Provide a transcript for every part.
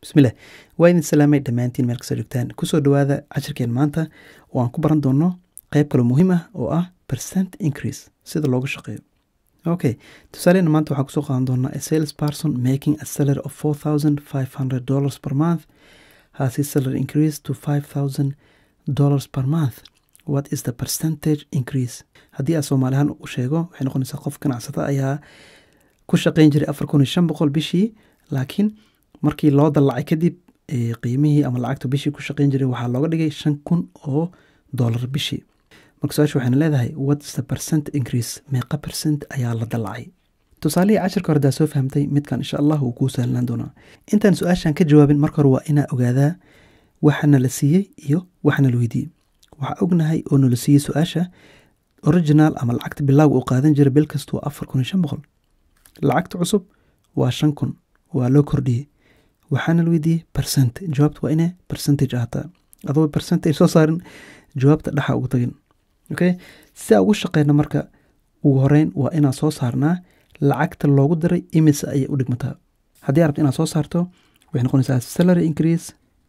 bismillaah waa idin salaamay dhammaantiin meel kastoo joogtaan kusoo dhowaada cashirkeen maanta oo aan ku baran doono qeyb kaloo muhiim ah oo ah percent increase sida loogu shaqeeyo okay tusaalena maanta waxaan kusoo qaadan doonaa a sales person making a salary of four thousand five hundred dollars per month has his salary increase to five thousand dollars per month what is the percentage increase haddii aan soomaalihaan u sheego waxay noqonaysaa qof ganacsata ayaa ku shaqeyn jiray afar kun iyo shan boqol bishii laakiin markii loo dallacay kadib qiimihii ama lacagta bishii ku shaqeyn jiray waxaa looga dhigay shan kun oo dollar bishii marka su-aasha waxayna leedahay what's the percent increase meeqa percent ayaa la dallacay tusaalihii cashirka hore daa soo fahamtay midkan insha allah wuu kuu sahlanaan doonaa intaan su-aashan ka jawaabin marka hore waa inaa ogaadaa waxana la siiyey iyo waxana la weydiiyey waxaa ognahay oo nala siiyey su-aasha original ama lacagta bilowga uu qaadan jiray bil kasta waa afar kun iyo shan boqol lacagta cusub waa shan kun waa loo kordhiyey waxaana la weydiiyey percent jawaabta waa inay percentage ahaataa adoo percentage soo saarin jawaabta dhaxa ugu tagin okay si aa ugu shaqeyna marka ugu horeyn waa inaan soo saarnaa lacagta loogu diray imise ayay u dhigmataa haddii arabta inaad soo saarto waxay noqonaysaa salary increase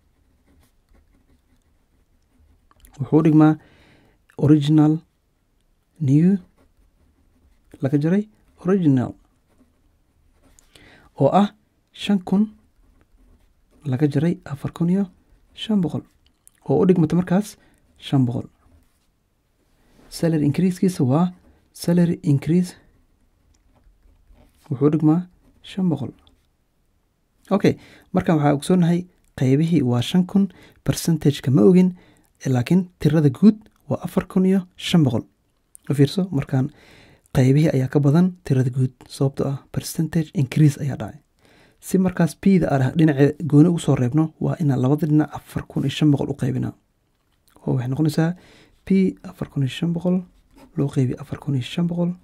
wuxuu u dhigmaa original new laga jaray original oo ah shan kun laga jaray afar kun iyo shan boqol oo u dhigmata markaas shan boqol salary increasekiisa waa salary increase wuxuu dhigmaa shan boqol okay markan waxaa ogsoonahay qeybihii waa shan kun percentageka ma ogin laakiin tirada guud waa afar kun iyo shan boqol u fiirso markaan qeybihii ayaa ka badan tirada guud sababto ah percentage increase ayaa dhacay si markaas bda a dhinace gooni ugu soo reebno waa inaan labada dhinac afar kun iyo shan boqol u qaybinaa oo waxay noqonaysaa p afar kun iyo shan boqol loo qeybiye afar kun iyo shan boqol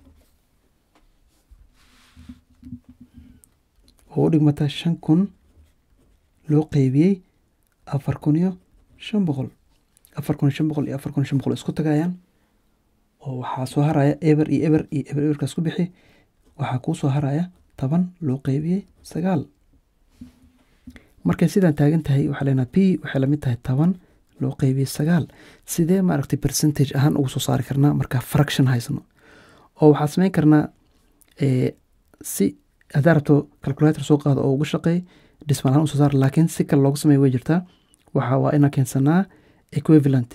oo u dhigmata shan kun loo qeybiyey afar kun iyo shan boqol afar kun iyo shan boqol iyo afar kun iyo shan boqol isku tagayaan oo waxaa soo haraya eber iyo eber iyo eber eberkaas ku bixi waxaa kuu soo haraya toban loo qeybiyey sagaal markay sidaan taagan tahay waxaa leenaha p waxay lamid tahay toban loo qeybiyey sagaal sidee maaragtay percentage ahaan ugu soo saari karnaa markaa fraction haysano oo waxaa sameyn karnaa si haddaa rabto calculator soo qaado oo ugu shaqeey dhismaan ahaan usoo saar laakiin si kale loogu sameeya way jirtaa waxa waa inaa keensanaa equivalent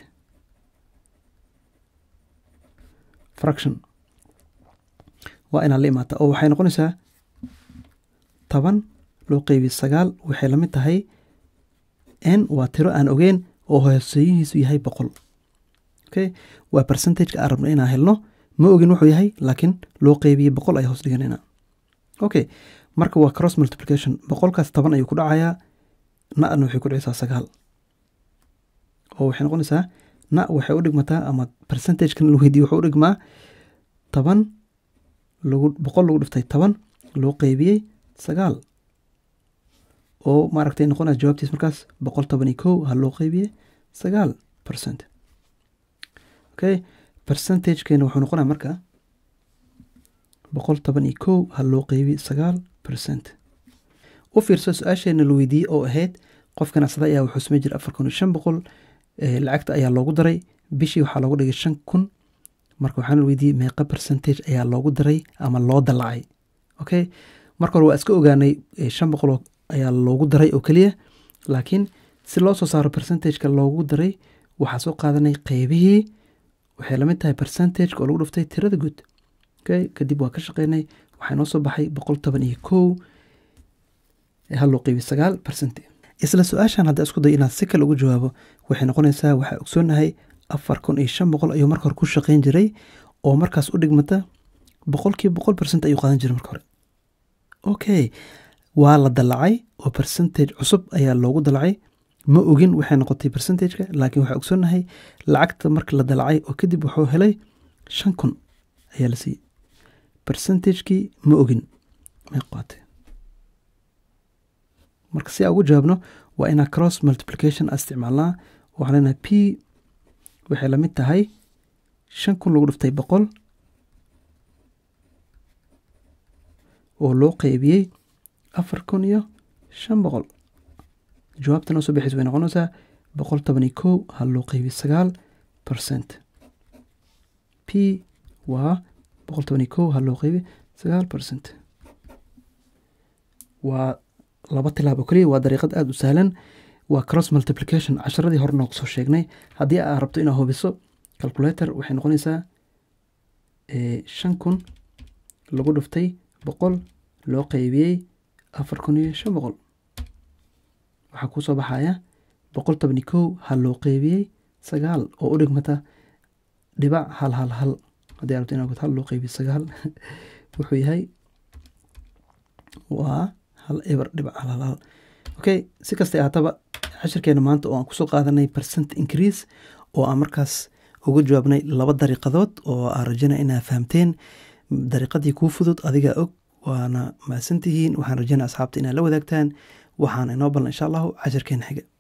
fraction waa inaa la imaata oo waxay noqonaysaa toban loo qeybiye sagaal waxay lamid tahay n waa tiro aan ogeyn oo hooseeyihiisu yahay boqol okay waa percentageka aan rabno inaan helno ma ogin wuxuu yahay laakiin loo qeybiyey boqol ayaa hoos dhiganayna okay marka waa cross multiplication boqolkaas toban ayuu ku dhacayaa na-na waxay ku dhicaysaa sagaal oo waxay noqonaysaa na waxay u dhigmataa ama percentagekan la weydiye wuxuu u dhigmaa toban lagu boqol lagu dhiftay toban loo qeybiyey sagaal oo maaragtay noqonaya jawaabtiis markaas boqol toban iyo kow ha loo qeybiyey sagaal percent okay percentagekeena wuxuu noqonaya marka boqol toban iyo kow ha loo qeybiyey sagaal percent u fiirso su-aasheena la weydiiyey oo ahayd qof ganacsada ayaa wuxuu samey jiray afar kun iyo shan boqol lacagta ayaa loogu daray bishii waxaa loogu dhigay shan kun marka waxaana la weydiiyey meeqa percentage ayaa loogu daray ama loo dallacay okay marka hore waa iska ogaanay shan boqol ayaa loogu daray oo keliya laakiin si loo soo saaro percentageka loogu daray waxaa soo qaadanay qeybihii waxay lamid tahay percentageka oo lagu dhiftay tirada guud okay kadib waa ka shaqeynay waxaa noo soo baxay boqol toban iyo kow ha loo qeybiy sagaal percent isla su-aashan hadda isku day inaad si kale ugu jawaabo waxay noqonaysaa waxaa ogsoonahay afar kun iyo shan boqol ayuu marka hore ku shaqeyn jiray oo markaas u dhigmata boqolkiiba boqol percent ayuu qaadan jiray marka hore okay waa la dallacay oo percentage cusub ayaa loogu dallacay ma ogin waxay noqotay percentageka laakiin waxaa ogsoonahay lacagta marka la dallacay oo kadib wuxuu helay shan kun ayaa la siiyey percentagekii ma ogin may qaatay marka si aa ugu jawaabno waa inaa cross multiplication a isticmaalnaa waxaa leenahay p waxay lamid tahay shan kun lagu dhiftay boqol oo loo qeybiyey afar kun iyo shan boqol jawaabta noo soo bixaysa way noqonaysaa boqol toban iyo kow hal loo qeybiyo sagaal percent p waa boqol toban iyo kow hal loo qeybiyo sagaal percent waa laba tilaab oo keliya waa dariiqad aada u sahlan waa cross multiplication casharadii hore noogu soo sheegnay haddii aad rabto inaad hubiso calculator waxay noqonaysaa shan kun lagu dhuftay boqol loo qeybiyey afar kun iyo shan boqol waxaa kuu soo baxaya boqol toban iyo kow hal loo qeybiyey sagaal oo u dhigmata dhibac hal hal hal haddii rabto inaa hal loo qeybiyo sagaal wuxuu yahay waa hal eber dhibac hal hal hal okay si kastay ahaataba cashirkeena maanta oo aan kusoo qaadanay percent increase oo aan markaas uga jawaabnay laba dariiqadood oo aan rajaynaya inaa fahamteen dariiqadii kuu fudud adigaa og waana mahadsantihiin waxaan rajaynaya asxaabta inaad la wadaagtaan waxaana inoo ballan insha allahu cashirkeena xiga